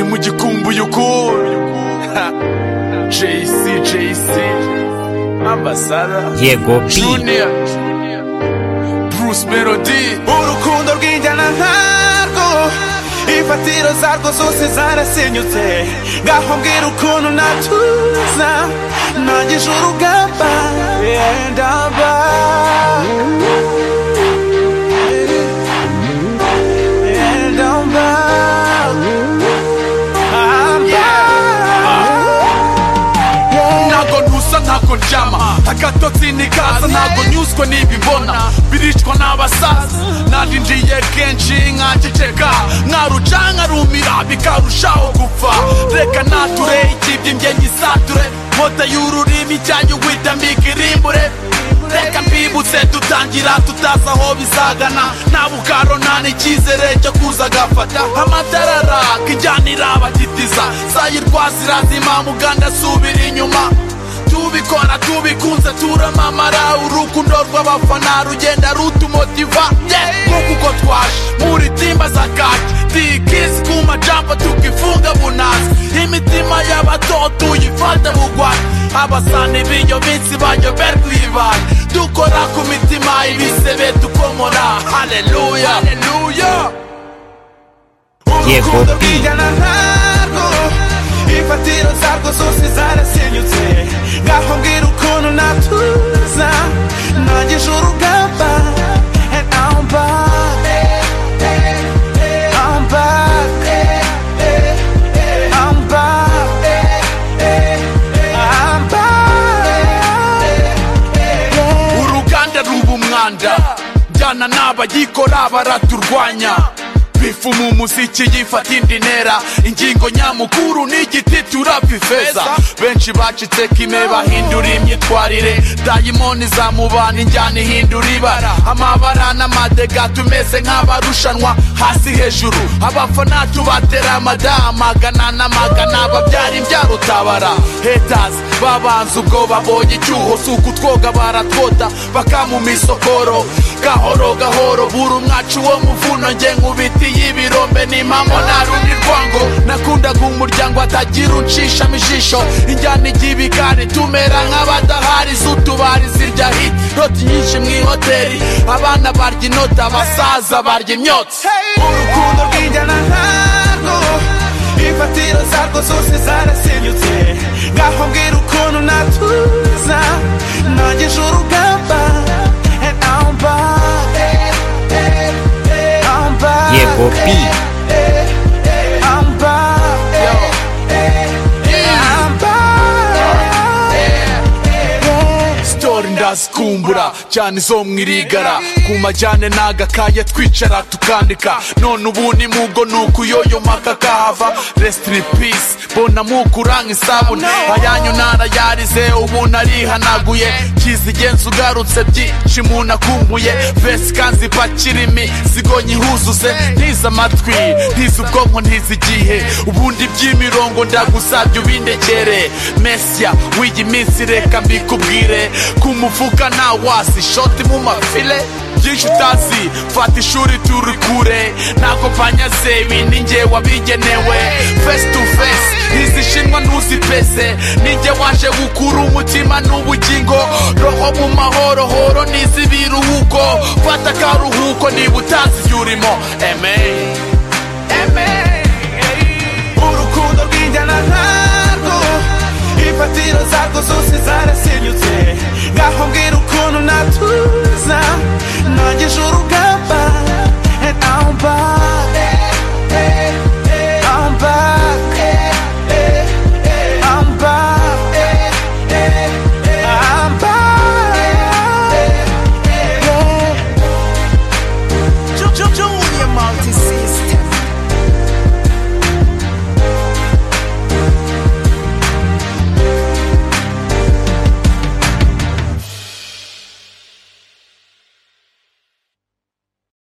Were you cool? JC, JC, Ambassador, yego bi Junior, Bruce Melody. urukundo rw'injyana nkarwo imfatiro zarwo zose zarasenyutse ngaho mbwira ukuntu natuza ntangije urugamba yendaba yendaba ntago ntusa ntago ndyama agatotsi nikaza ntago nyuzwe n'ibibona biricwa n'abasaza narindiye kenshi nkaceceka mwarucanka rumira bikarushaho gupfa reka nature ikibye njye nyisature mota y'ururimi cyanyu wita mbikirimbure reka mbibutse dutangira tutazi aho bizagana nta bukaro nta n'icyizere cyo kuza agafata amatara araka injyana irabagitiza sayirwasi irazima muganda asubira inyuma tubikora tubikunze turamamara urukundo rw'abafana rugenda rutumotiva Yeah, nk'uko uko twaje muri timba za kaki tikisi ku majambo tukifunga bunazi imitima y'abato tuyifata bugwate abasani b'iyo minsi bayoberwa ibibari dukora ku mitima ibisebe tukomora haleluya yego bi injyana ntarwo imfatiro zarwo zose zarasenyutse ngaho mbwira ukuntu natuza ntangije urugamba and I'm back I'm back I'm back I'm back uruganda ruba umwanda njyana n'abayikora baraturwanya bifuma umuziki yifata indi ntera ingingo nyamukuru n'igiti turapfa ifeza benshi bacitse kime bahindura imyitwarire dayimoni zamubana injyana ihindura ibara amabara n'amadega tumeze nk'abarushanwa hasi hejuru abafana tubatera amadama magana na magana babyara imbyaro utabara haters babanza ubwo babonye icyuho si ukutwoga baratwota bakamuma isokoro gahoro gahoro buri umwacu wo muvuno nge nkubiti y'ibirombe n'impamo nta rundi rwango nakundaga umuryango atagira unshishamo ijisho injyana igibikari tumera nk'abadahari z'utubari zirya hit roti nyinshi mu ihoteli abana barya inota abasaza barya imyotsi urukundo rw'injyana ntarwo imfatiro zarwo zose zarasenyutse ngaho mbwira ukuntu natuza ntangije urugamba and I'm back I'm back yego bi I'm back I'm back sitori ndazikumbura cyane izo mu irigara ku majyane n'agakaya twicara tukandika none ubu ni mugo nuko uyoyomaka kahava resitiri pisi mbona mukuranga isabune ayanyu narayarize ubu narihanaguye kizigenza ugarutse byinshi umuntu akumbuye vesi kanzi pakirimi zigo nyihuzuze ntize amatwi ntize ubwonko ntize igihe ubundi by'imirongo ndagusabye ubindekere mesiya w'iyi minsi reka mbikubwire ku mufuka nta wasi shoti mu mafile byinshi utazi fata ishuri turi kure ntabwo banyaze ibi ni njye wabigenewe face to face ntizishinwa ntuzipese ninjye waje gukura umutima n'ubugingo roho mu mahorohoro niz'ibiruhuko fata akaruhuko niba utazi ibyo urimo amen